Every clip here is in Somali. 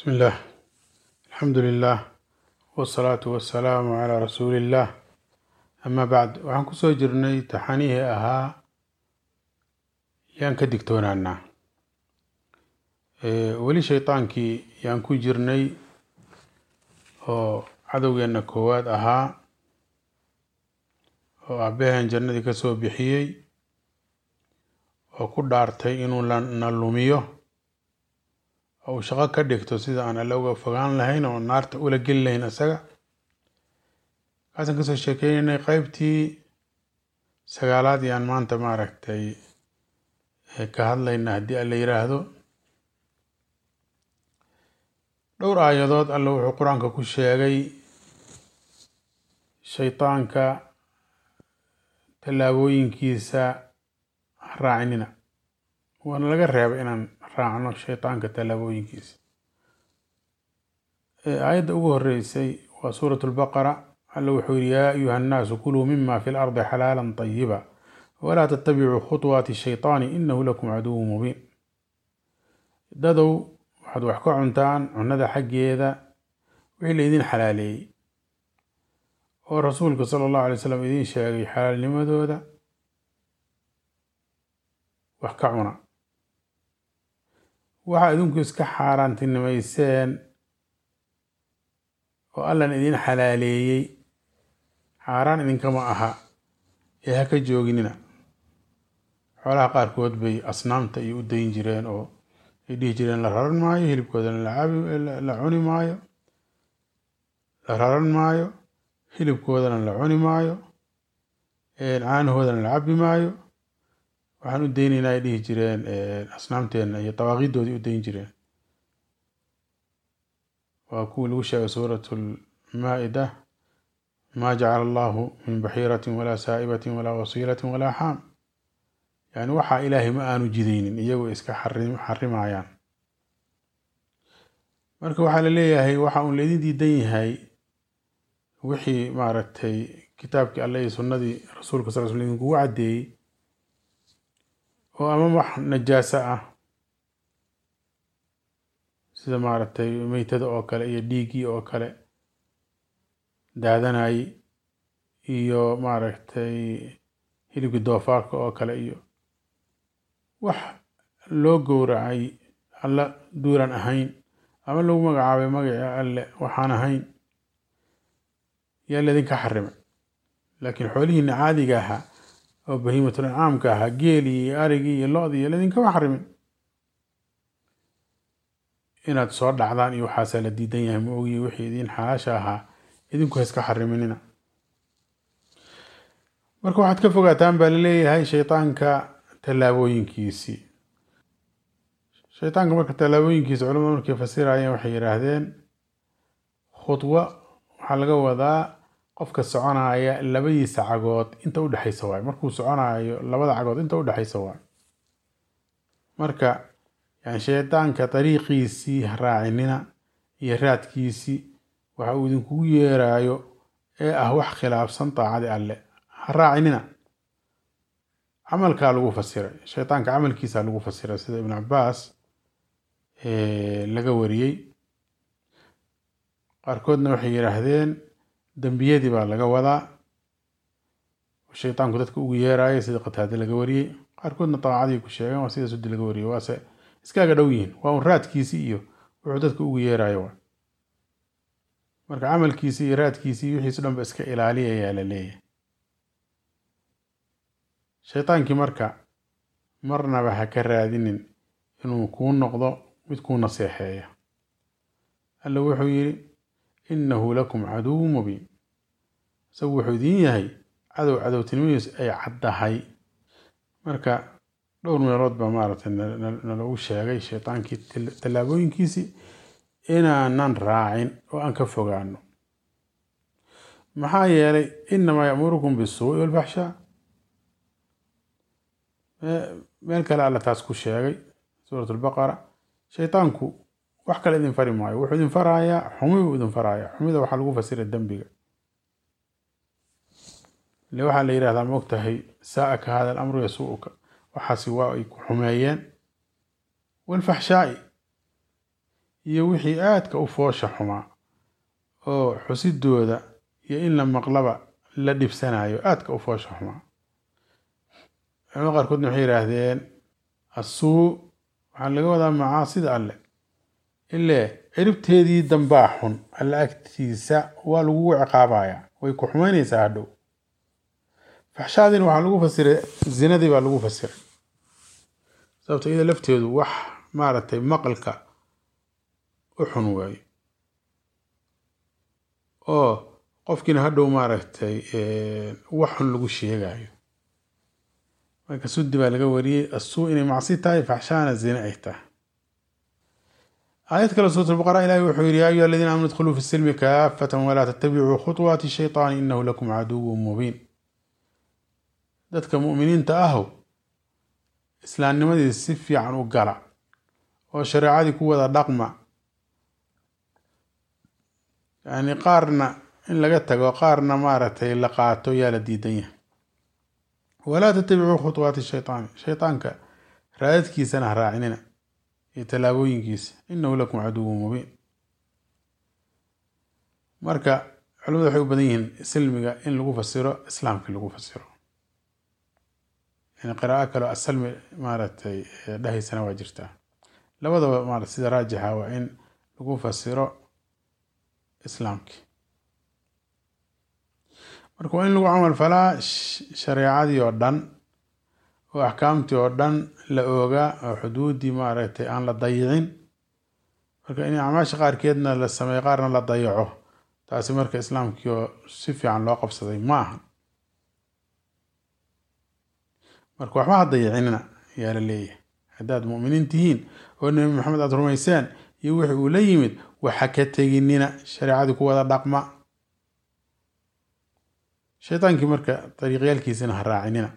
بسم الله الحمد لله والصلاة والسلام على رسول الله أما بعد waxaan kusoo jirnay taxanihii ahaa yaan ka digtoonaanaa weli shaydaankii yaan ku jirnay oo cadowgeenna koowaad ahaa oo aabaheen jannadii ka soo bixiyey oo ku dhaartay inuu na lumiyo oo uu shaqo ka dhigto sida aan alle uga fogaan lahayn oo naarta ula geli lahayn isaga kaasaan kasoo sheekeynay qeybtii sagaalaad yaan maanta maaragtay ka hadlayna haddii alla yiraahdo dhowr aayadood alle wuxuu qur-aanka ku sheegay shaydaanka tallaabooyinkiisa raacinina waana laga reebay inaan raacno shaydaanka tallaabooyinkiisa aayadda ugu horeysay waa suurat lbaqara alle wuxuu yihi yaa ayuha annaasu kuluu mima fi lardi xalaala طayiba walaa tattabicuu khuطwaati shayطaani inahu lakum caduwu mubiin dadow waxaad wax ka cuntaan cunada xaggeeda wixii laydin xalaaleeyey oo rasuulka sala allahu alay slam idiin sheegay xalaalnimadooda wax ka cuna waxaa idinku iska xaaraantinimayseen oo allan idin xalaaleeyey xaaraan idinkama aha ee ha ka jooginina xoolaha qaarkood bay asnaamta iyo u dayn jireen oo ay dhihi jireen la raran maayo hilibkoodana la cuni maayo la raran maayo hilibkoodana la cuni maayo caanahoodana la cabi maayo waxaan u daynaynaa ay dhihi jireen asnaamteenna iyo dawaaqidoodii u dayn jireen waa kuwii lagu sheegay suurat lmaa-ida ma jacala allahu min baxiiratin walaa saa'ibatin walaa wasiilatin walaa xaam yani waxaa ilaahay ma aanu jidaynin iyagoo iska xarimayaan marka waxaa la leeyahay waxa uun laydin diidan yahay wixii maaragtay kitaabkii alle iyo sunnadii rasuulka sal sl idinkugu caddeeyey oo ama wax najaaso ah sida maaragtay meytada oo kale iyo dhiiggii oo kale daadanayay iyo maaragtay hilibkii doofaarka oo kale iyo wax loo gowracay alla duulan ahayn ama lagu magacaabay magacii alle waxaan ahayn yaa laydinka xarimay laakiin xoolihiina caadiga ahaa oo bahiimatul incaamka ahaa geelii iyo arigii iyo lo-dii iyo laidinkama xarimin inaad soo dhacdaan iyo waxaasaa la diidan yahay ma ogiyi wixii idiin xalaasha ahaa idinku hayska xariminina marka waxaad ka fogaataan baa laleeyahay shaydaanka tallaabooyinkiisii shaydaanka marka tallaabooyinkiisa culamada markay fasirayeen waxay yidhaahdeen khudwa waxaa laga wadaa qofka soconaya labadiisa cagood inta udhexaysa waayo markuu soconayo labada cagood inta udhexaysa waayo marka yani shaydaanka dariiqiisii raacinina iyo raadkiisii waxa uu idinkugu yeerayo ee ah wax khilaafsan daacadi alle ha raacinina camalkaa lagu fasiray shaydaanka camalkiisa lagu fasiray sida ibn cabaas laga wariyey qaarkoodna waxay yidhaahdeen dembiyadii baa laga wadaa shaydaanku dadka ugu yeeraya sida qataade laga wariyey qaarkoodna daacadii ku sheegeen waa sida sudi laga wariyey waase iskaaga dhow yihiin waa un raadkiisii iyo wuxuu dadka ugu yeerayo wa marka camalkiisii iyo raadkiisii wixiisu dhan ba iska ilaaliyayaa la leeyahay shaydaankii marka marnaba ha ka raadinin inuu kuu noqdo mid kuu naseexeeya alla wuxuu yidhi innahu lakum caduwu mubiin isagu wuxuu idiin yahay cadow cadowtinimadiisu ay caddahay marka dhowr meelood baa maaragtay nalagu sheegay shaydaankii tallaabooyinkiisii inaanan raacin oo aan ka fogaano maxaa yeelay inamaa yamurukum bisuu'i walfaxshaa meel kale alla taas ku sheegay suurat albaqara shaydaanku wax kale idin fari maayo wuxuu idin farayaa xumi buu idin farayaa xumida waxaa lagu fasira dembiga ile waxaa la yidhahdaa maogtahay saa-aka hada alamru yasuu'uka waxaasi waa ay ku xumeeyeen walfaxshaa'i iyo wixii aadka u foosha xumaa oo xusidooda iyo in la maqlaba la dhibsanayo aadka u foosha xumaa culamada qaarkoodna waxay yidhaahdeen assuu waxaa laga wadaa macaasida alle ile ciribteedii dambaa xun alle agtiisa waa lagugu ciqaabaya way ku xumaynaysaa hadhow faxshaadina waxaa lagu fasiray zinadii baa lagu fasiray sababto iyada lafteedu wax maaragtay maqalka u xun waayo oo qofkiina hadhow maaragtay wax xun lagu sheegayo marka sudi baa laga wariyey assuu inay macsi tahay faxshaana zine ay tahay aayad kale suurat albaqara ilahi wuxuu yihi ya ayuha aladiina aamanu idkhuluu fi silmi kaafatan walaa tattabicuu khuطwaati shayطaani inahu lakum caduwu mubiin dadka mu'miniinta ahow islaamnimadii si fiican u gala oo shareecadii ku wada dhaqma yani qaarna in laga tago qaarna maaragtay la qaato yaa la diidan yahay walaa tatabicuu khuطwaati shayطaani shayطaanka raadadkiisana ha raacinina iyo tallaabooyinkiisa inahu lakum caduwu mubiin marka culimadu waxay u badan yihiin silmiga in lagu fasiro islaamkii lagu fasiro yani qiraa'o kaleo asalmi maaragtay dhahaysana waa jirtaa labadaba marat sida raajixa waa in lagu fasiro islaamkii marka waa in lagu camal falaa shareecadii oo dhan oo axkaamtii oo dhan la oogaa oo xuduuddii maaragtay aan la dayicin marka in acmaasha qaarkeedna la sameeyo qaarna la dayaco taasi marka islaamkii oo si fiican loo qabsaday ma aha marka waxba ha dayicinina yaa la leeyahay haddaad mu'miniin tihiin oo nebi maxamed aada rumayseen iyo wixi uu la yimid waxa ka teginina shareecadii ku wada dhaqma shaytaankii marka dariiqyaalkiisina ha raacinina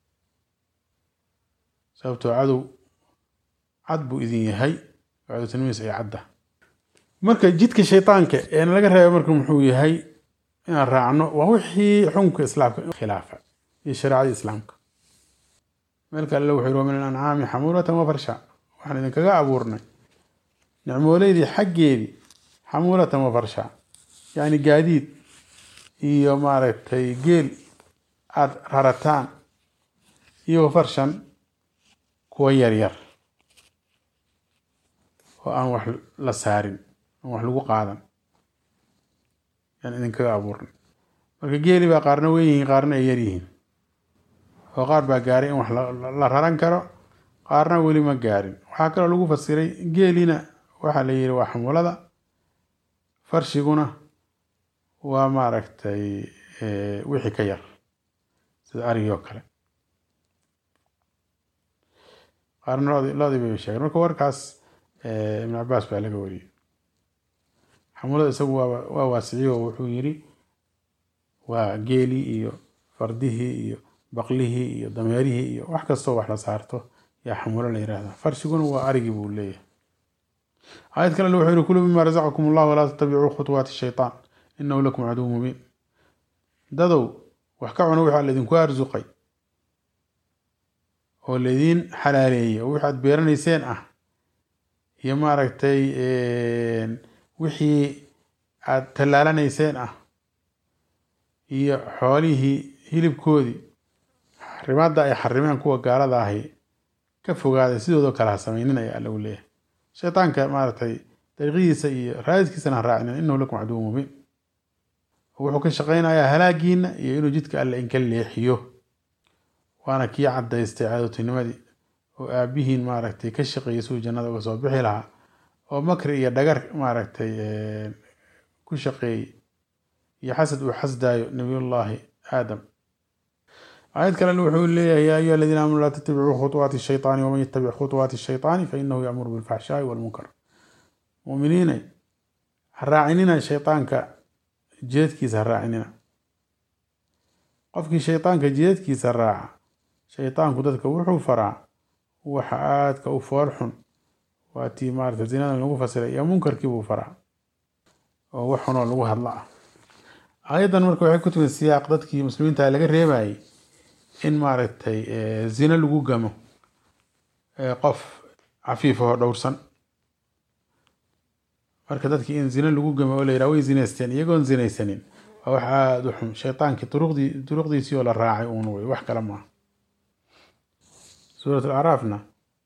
sababtoo cadow cad buu idin yahay cadowtinimiis ay cadda marka jidka shaytaanka eena laga reeba marka muxuu yahay inaan raacno waa wixii xukunka islaamka khilaafa iyo shareecadii islaamka meel kale alle wuxuu yiri wa min alancaami xamuulatan wa farsha waxaan idinkaga abuurnay nicmooleydii xaggeedii xamuulatan wa farsha yacni gaadiid iyo maaragtay geel aada rarataan iyo farshan kuwa yaryar oo aan wax la saarin aan wax lagu qaadan yaan idinkaga abuurnay marka geeli baa qaarna weyn yihiin qaarna ay yar yihiin oo qaar baa gaaray in wax la raran karo qaarna weli ma gaarin waxaa kaloo lagu fasiray geelina waxaa la yihi waa xamulada farshiguna waa maaragtay wixii ka yar sida arigii oo kale qaarna lod loodii bay sheegeen marka warkaas ibn cabaas baa laga wariyey xamulada isagu waa waa waasiciyo oo wuxuu yiri waa geelii iyo fardihii iyo baqlihii iyo dameerihii iyo wax kastoo wax la saarto yaa xamulo la yihahda farshiguna waa arigii buu leeyahay aayad kale wuxuu yihi kuluu mima razaqakum allah walaa tatabicuu khuطwaati shayطaan inahu lakum caduw mubiin dadow wax ka cuno wixaa laydinku arsuqay oo laydiin xalaaleeyey oo wixi aad beeranayseen ah iyo maaragtay wixii aad tallaalanayseen ah iyo xoolihii hilibkoodii xarimaadda ay xarimeen kuwa gaalada ahi ka fogaaday sidoodoo kale ha samaynin ayaa lagu leeyahay shaytaanka maaragtay dariiqadiisa iyo raadidkiisana ha raacinin inahu lakum caduw mubiin wuxuu ka shaqaynayaa halaagiina iyo inuu jidka alle inka leexiyo waana kii cadaystay cadowtinimadii oo aabihiin maaragtay ka shaqeeyay siduu jannada uga soo bixi lahaa oo makri iyo dhagar maaragtay ku shaqeeyey iyo xasad uu xasdaayo nabiyullaahi aadam aayad kale wuxuu leeyahay yaa ayuha aladiina aamanu laa tattabicuu khuطwaati shayطaani waman yatabic khuطwaati shayطaani fainahu yamuru bilfaxshaai walmunkar muminiinay ha raacinina shayطaanka jeedkiisa ha raacinina qofkii shayطaanka jeedkiisa raaca shayطaanku dadka wuxuu faraa waxa aadka u fool xun waa tii maarata zinadan lagu fasiray iyo munkarkii buu faraa oo wax xunoo lagu hadla ah aayaddan marka waxay ku timid siyaaq dadkii muslimiinta laga reebayay in maaragtay zino lagu gamo qof cafiif oo dhowrsan marka dadkii in zine lagu gamo oo la yidhaha way zinaysteen iyagoon zinaysanin waa wax aada u xun shaytaankii duruqdii duruqdiisii oo la raacay uun wey wax kale maaha suurat alacraafna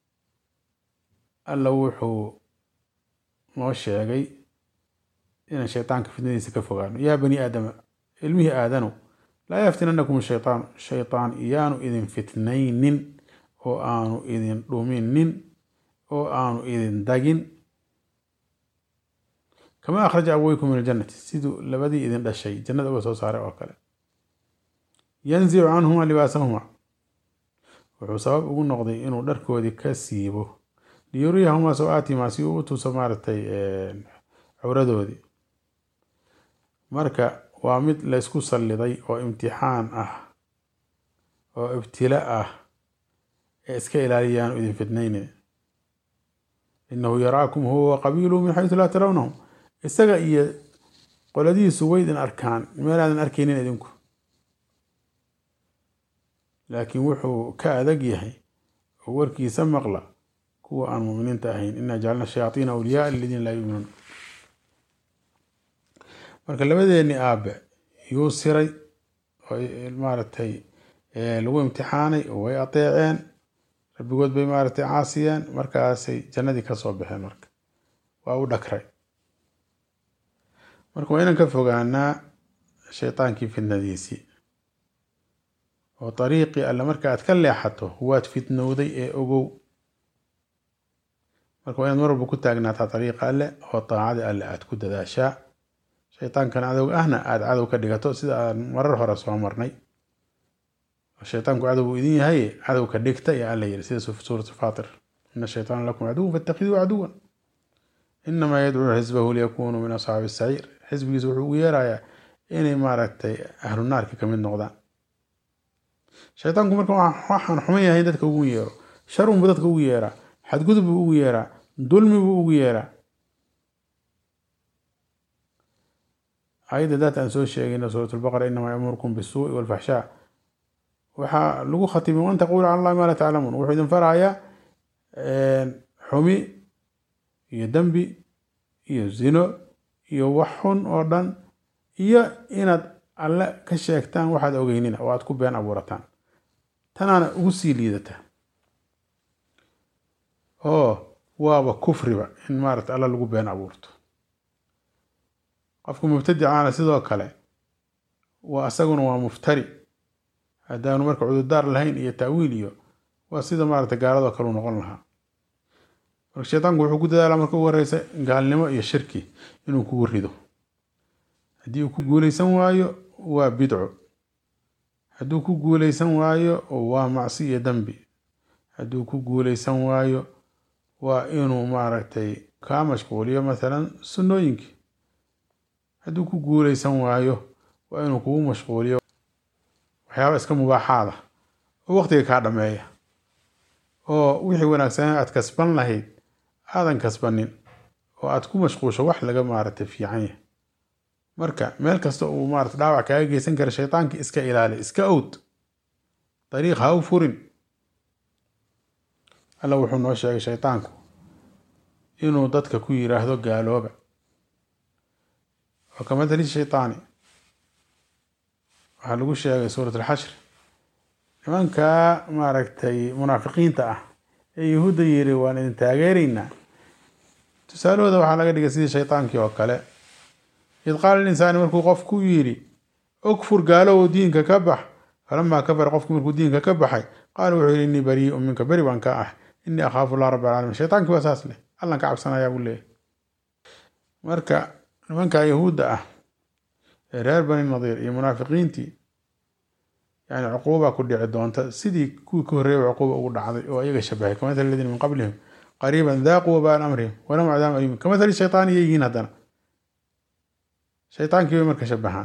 alla wuxuu noo sheegay inaan shaytaanka fitnadiisa ka fogaano yaa bani aadama ilmihii aadanu laa yaftinanakum shaytaan shaytaan iyaanu idin fitnaynin oo aanu idin dhuminin oo aanu idin dagin kama akhraja abweykum min aljannati siduu labadii idin dhashay jannada uga soo saaray oo kale yanzicu canhuma libaasahuma wuxuu sabab ugu noqday inuu dharkoodii ka siibo liyuriyahumaa saw-aatihimaa si uu u tuso maaragtay cawradoodii marka waa mid laysku salliday oo imtixaan ah oo ibtila ah ee iska ilaaliyaanu idin fitnaynin inahu yaraakum huwa qabiiluhu min xaysu laa tarawnahum isaga iyo qoladihiisu way idin arkaan meelaadan arkaynin idinku laakiin wuxuu ka adag yahay oo warkiisa maqla kuwa aan muminiinta ahayn inaa jacalna shayaaiina awliyaa liladiina laa yuminuun marka labadeeni aabe yuu siray oo maaragtay lagu imtixaanay oo way adeeceen rabbigood bay maaragtay caasiyeen markaasay jannadii kasoo baxeen marka waa u dhakray marka waa inaan ka fogaanaa shaydaankii fitnadiisii oo dariiqii alle marka aad ka leexato waad fitnowday ee ogow marka waa inaad mar walba ku taagnaataa dariiqa alle oo daacada alle aad ku dadaashaa shaytaankan cadowga ahna aada cadow ka dhigato sida aan marar hore soo marnay shaytaanku cadow buu idin yahay cadow ka dhigta iyo alla yiri sida suuratu faatir ina shaytaana lakum caduwan fatakiduu caduwan inamaa yadcuu xisbahu liyakunuu min asxaabi saciir xisbigiisa wuxuu ugu yeerayaa inay maaragtay ahlu naarka ka mid noqdaan shaytaanku marka waxaan xuman yahay dadka ugu yeero sharun buu dadka ugu yeeraa xadgudub buu ugu yeeraa dulmi buu ugu yeeraa ayadda daat aan soo sheegayna suurat lbaqara inamaa yamurukum bisuui walfaxshaa waxaa lagu khatimay wan taqulu cala allahi maa laa taclamuun wuxuu idin farayaa xumi iyo dembi iyo zino iyo wax xun oo dhan iyo inaad alle ka sheegtaan waxaad ogeynina oo aad ku been abuurataan tanaana ugu sii liidata oo waaba kufriba in maarata alla lagu been abuurto qofka mubtadicaana sidoo kale waa isaguna waa muftari haddaanu marka cudurdaar lahayn iyo taawiil iyo waa sida maarata gaaladoo kaleu noqon lahaa marka shaytaanku wuxuu ku dadaalaa marka ugu horeysa gaalnimo iyo shirki inuu kugu rido haddii uu ku guuleysan waayo waa bidco hadduu ku guuleysan waayo waa macsi iyo dembi hadduu ku guuleysan waayo waa inuu maaragtay kaa mashquuliyo mathalan sunnooyinkii hadduu ku guuleysan waayo waa inuu kugu mashquuliyo waxyaaba iska mubaaxaada oo waqtiga kaa dhameeya oo wixii wanaagsanaa aad kasban lahayd aadan kasbanin oo aad ku mashquusho wax laga maaragtay fiican yahay marka meel kasta uu maarata dhaawac kaaga geysan kara shaytaanka iska ilaali iska owd dariiq ha u furin alla wuxuu noo sheegay shaytaanku inuu dadka ku yiraahdo gaalooba oo kamatali shaytaani waxaa lagu sheegay suurat alxashr nimanka maaragtay munaafiqiinta ah ee yahuudda yiri waan idin taageeraynaa tusaalahooda waxaa laga dhigay sidii shaytaankii oo kale id qaala linsaani markuu qofku yidhi ukfur gaalow diinka ka bax falamaa kafara qofku markuu diinka ka baxay qaala wuxuu yidhi innii bariiun minka beri baan ka ah innii akhaafu allah rabb alcaalamiin shaytaankii waa saas leh allan ka cabsanayaa buu leeyahy marka nimanka yahuudda ah ee reer bani nadiir iyo munaafiqiintii yani cuquuba ku dhici doonta sidii kuwii ka horreeyay cuquuba ugu dhacday oo iyaga shabahay kamathali aladiina min qablihim qariiban daaquu wabaan amrihim walahum cadaabun aliim kamathali shaytaani iyo yihiin haddana shaytaankii bay marka shabahaan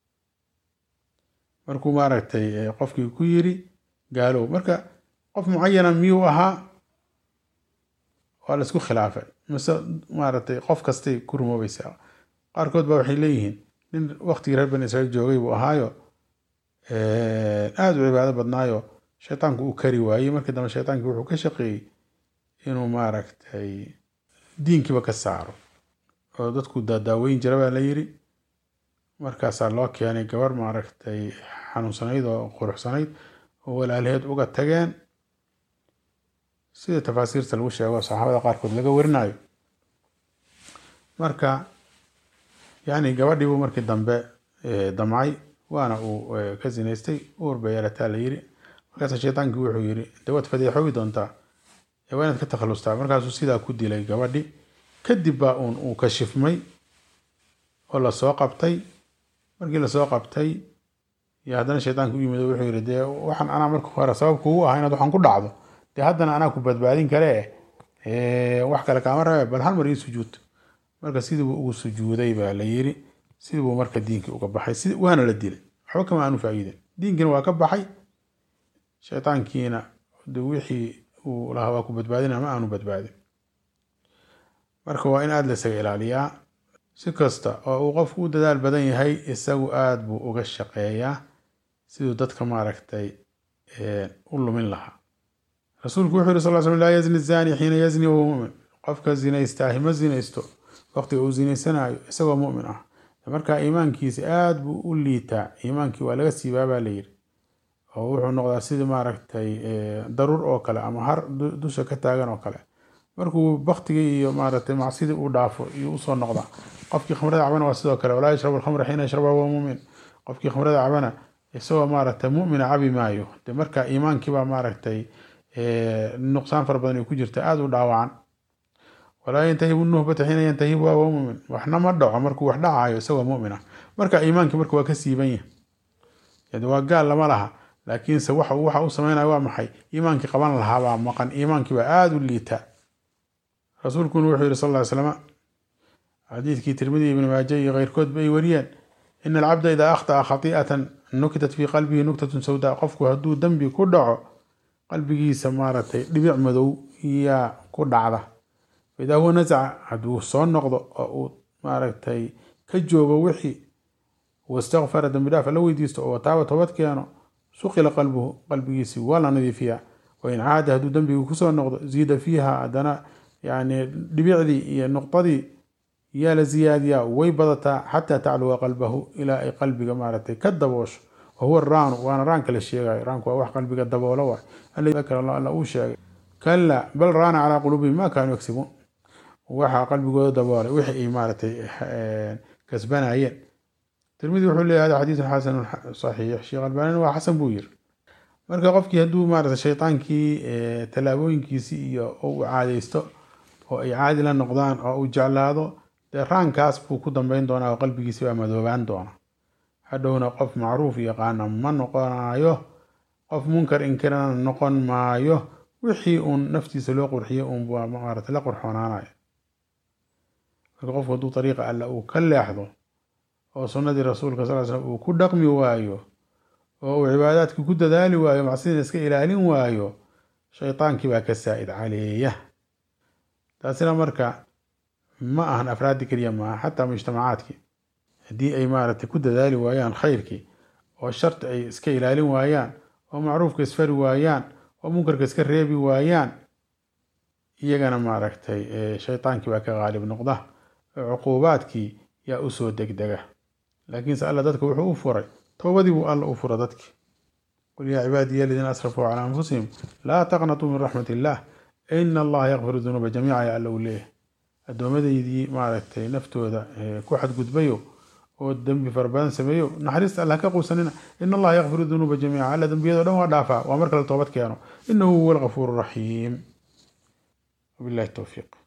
markuu maaragtay qofkii ku yiri gaalow marka qof mucayana miyuu ahaa waa la isku khilaafay mise maaragtay qof kastay ku rumoobaysaa qaarkood baa waxay leeyihiin nin waktigii reer bani israiil joogay buu ahaayo aada u cibaado badnaayo shaytaanku uu kari waayey markii dambe shaytaankii wuxuu ka shaqeeyey inuu maaragtay diinkiiba ka saaro oo dadku daadaaweyn jira baa la yiri markaasaa loo keenay gabar maaragtay xanuunsanayd oo quruxsanayd oo walaalaheed uga tageen sida tafaasiirta lagu sheego saxaabada qaarkood laga warinayo marka yani gabadhii buu markii dambe damcay waana uu ka zinaystay uur bay yeelataa la yiri markaasa shaydaankii wuxuu yiri de waad fadeexoobi doontaa waa inaad ka takhalustaa markaasuu sidaa ku dilay gabadhi kadib baa uun uu kashifmay oo lasoo qabtay markii lasoo qabtay iyo haddana shaydaanka u yimid oo wuxuu yiri dee waxaan anaa marka hore sabab kugu ah inaad waxaan ku dhacdo dee haddana anaa ku badbaadin kale wax kale kaama rabe bal hal mar ii sujuud marka sidii buu ugu sujuuday baa la yiri sidii buu marka diinkii uga baxay si waana la dilay waxba kama aanu faa'iidin diinkiina waa ka baxay shaydaankiina de wixii uu lahaa waa ku badbaadina ma aanu badbaadin marka waa in aada la isaga ilaaliyaa si kasta oo uu qofku u dadaal badan yahay isagu aada buu uga shaqeeyaa siduu dadka maaragtay u lumin lahaa rasuulku wuxuu yiri sal slam laa yazni zani xiina yazni wahuwa mumin qofka zinaystaahi ma zinaysto waqtiga uu zinaysanayo isagoo mumin ah marka iimaankiisa aada buu u liitaa iimaankii waa laga siibaa baa layiri oo wuxuu noqdaa sidii maaragtay daruur oo kale ama har dusha ka taagan oo kale markuu baktigii iyo maaragtay macsidii uu dhaafo iyo usoo noqdaa qofkii khamrada cabana waa sidoo kale walaa yashrabu alkhamra xiina yashraba huwa mumin qofkii khamrada cabana isagoo maaragtay mumina cabi maayo de marka iimaankiibaa maaragtay nuqsaan fara badan ay ku jirta aada u dhaawacan walaa yantahibu nuhbata xiina yantahibuha huwa mumin waxna ma dhaco markuu wax dhacayo isagoo mumin ah marka iimaankii marka waa ka siiban yahay waa gaal lama laha laakiinse waxa waxa u sameynaya waa maxay iimaankii qaban lahaabaa maqan iimaankii baa aada u liita rasuulkuna wuxuu yihi sal ll ly slama xadiidkii tirmidi ibni maaje iyo keyrkoodba ay wariyeen ina alcabda idaa akhta'a khati'atan nukitat fii qalbihi nuktatun sawdaa qofku hadduu dembi ku dhaco qalbigiisa maaragtay dhibic madow yaa ku dhacda faidaa huwa nasaca hadduu soo noqdo oo uu maaragtay ka joogo wixii wastakfara dembi dhaaf la weydiisto oo wataaba toobad keeno suqila qalbuhu qalbigiisii waa la nadiifiyaa wain caada hadduu dembigii kusoo noqdo ziida fiiha haddana yani dhibicdii iyo nuqdadii yaa la ziyaadiyaa way badataa xataa tacluwa qalbahu ilaa ay qalbiga maaragtay ka daboosho wahuwa raanu waana raanka la sheegayo raanku waa wax qalbiga daboolo waay alakar alla uu sheegay kala bal raana calaa quluubihim ma kaanuu yagsibuun waxaa qalbigooda daboolay wixii ay maaragtay kasbanayeen tirmidi wuxuu leeyahay hada xadiisun xasanun saxiix sheekh albaanina waa xasan buu yiri marka qofkii hadduu maaragtay shaydaankii tallaabooyinkiisii iyo uu caadaysto oo ay caadi la noqdaan oo uu jeclaado dee raankaas buu ku dambeyn doonaa oo qalbigiisi baa madoobaan doona hadhowna qof macruuf yaqaana ma noqonayo qof munkar inkirana noqon maayo wixii uun naftiisa loo qurxiyey uun baa maarata la qurxoonaanayo marka qofku hadduu dariiqa alla uu ka leexdo oo sunnadii rasuulka sal slam uu ku dhaqmi waayo oo uu cibaadaadkii ku dadaali waayo macsidina iska ilaalin waayo shaydaankii baa ka saa'id caleeya taasina marka ma ahan afraaddi keliya maaha xataa mujtamacaadkii haddii ay maaragtay ku dadaali waayaan khayrkii oo sharti ay iska ilaalin waayaan oo macruufka isfari waayaan oo munkarka iska reebi waayaan iyagana maaragtay shaydaankii baa ka qaalib noqda oo cuquubaadkii yaa usoo degdega laakiinse alla dadka wuxuu u furay toobadii buu alla u fura dadki qul yaa cibaadiya aladiina asrafuu calaa anfusihim laa taqnatuu min raxmat illah ina allaha yakfiru dunuuba jamiica ya alla uu leeyahay addoommadaydii maaragtay naftooda ku xadgudbayo oo dembi fara badan sameeyo naxariista allah ka quusanina ina allaha yakfiru dunuuba jamiica alla dembiyado dhan waa dhaafaa waa marka la toobad keeno inahu huwa algafuur raxiim wabillahi towfiiq